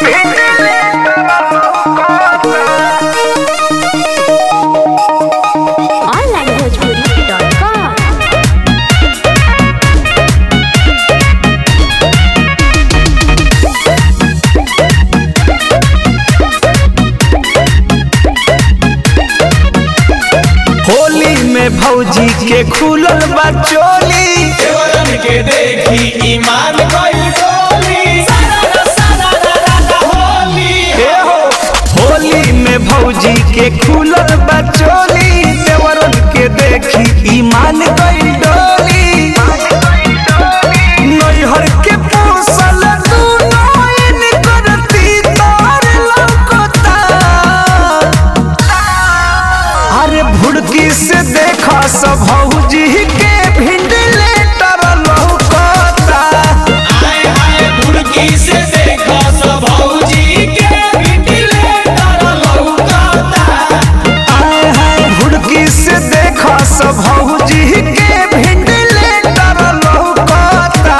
onlinebhojpuri.com Holi में भौजी के खुलल बा चोली देवरन के देखी ईमान कइल डोली सारा सारा रारा होली ए हो होली में भौजी के खुलल बा चोली देवरन के देखी ईमान गई डोली नैहर के पोसल दूनो इन करती तार लौकता अरे भुड़की से देखा सब भौजी के भिंडले तर लौकता आए आए भुड़की से देखा सब भौजी के बिटले तर लौकाता आए हाय भुड़की से देखा सब भौजी के भिंडले तर लौकता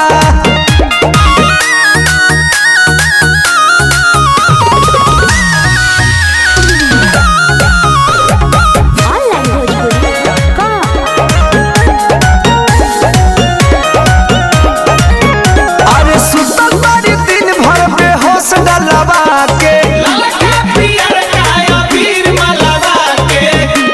onlinebhojpuri.com अरे सुतल बारी दिन भर बेहोश डलवा के ललका पियर काया वीर मलवा के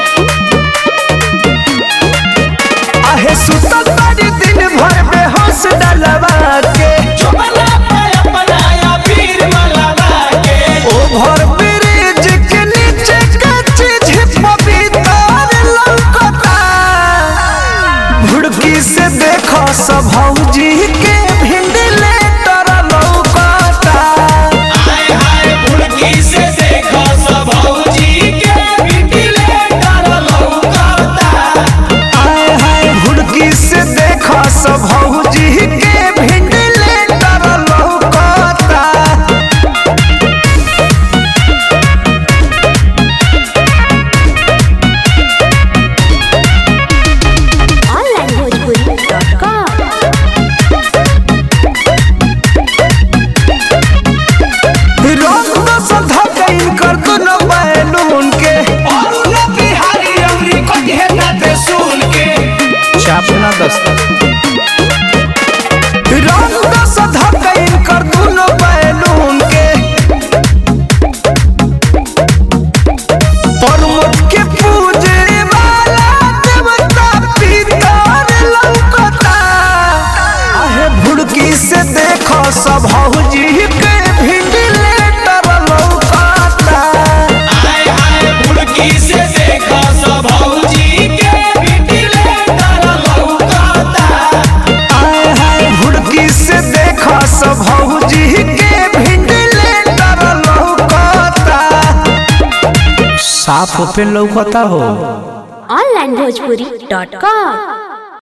आहे सुतल बारी दिन भर बेहोश डलवा के चुपला पे अपनाया वीर मलवा के ओभर ब्रिज के नीचे कच्ची झिप भीतर लौकता भुड़की से देखो सब भौजी के भिंडले तर लौकता आए आए भुड़की से देखा सब भौजी के बिटले तर लौकाता आए हाय भुड़की से देखो सब भौजी के भिंडले तर लौकता onlinebhojpuri.com रोक दो सधा कहीं कर दो न बैलून के और उला बिहारी अमरी को कहना ते सुन के छापना दस्ता रोक दो सधा कहीं कर दो न बैलून के परमत के पूजे वाला देवता पितर लौकता आहे भुड़की से देखो सब हौजी के भिंडले तर लौकता आए आए भुड़की से देखा सब भौजी के बिटले तर लौकाता आए हाय भुड़की से देखो सब भौजी के भिंडले तर लौकता साफ पे लौकता हो onlinebhojpuri.com